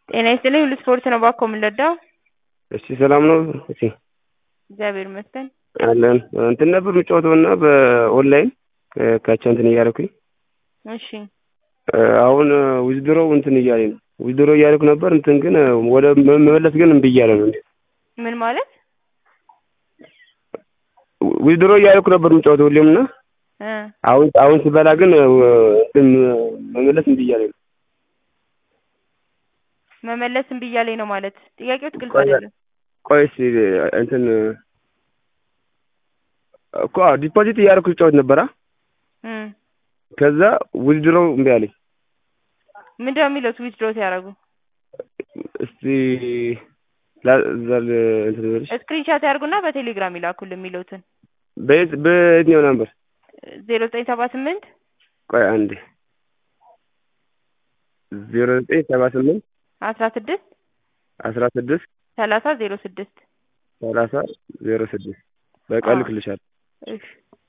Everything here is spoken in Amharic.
ጤና ይስጥልኝ ሁሉ ስፖርት ነው እባክዎ ምን ልርዳዎ? እሺ ሰላም ነው እቴ? እግዚአብሔር ይመስገን። አለን እንትን ነበር የምጫወተው እና በኦንላይን ካቻ እንትን እያደረኩኝ እሺ አሁን ዊዝድሮው እንትን እያለኝ ነው ዊዝድሮ እያደረኩ ነበር እንትን ግን ወደ መመለስ ግን እምቢ እያለ ነው። ምን ማለት? ዊዝድሮ እያደረኩ ነበር የምጫወተው ሁሌም እና እ አሁን አሁን ስበላ ግን እንትን መመለስ እምቢ እያለኝ ነው። መመለስ እምቢ እያለኝ ነው ማለት ጥያቄዎት ግልጽ ቆይ አይደለም። ቆይ እስኪ እንትን እኮ ዲፖዚት እያደረኩ ስጫወት ነበራ እ ከዛ ዊዝድሮው እምቢ አለኝ። ምንድነው የሚሉት ዊዝድሮ ሲያደርጉ? እስቲ ላዘል እንትን ልበልሽ ስክሪንሻት ያርጉና በቴሌግራም ይላኩልን የሚሉትን በየት በየትኛው ነበር? ዜሮ ዘጠኝ ሰባ ስምንት ቆይ አንዴ ዜሮ ዘጠኝ ሰባ ስምንት አስራ ስድስት አስራ ስድስት ሰላሳ ዜሮ ስድስት ሰላሳ ዜሮ ስድስት በቃ አዎ። እልክልሻለሁ። እሺ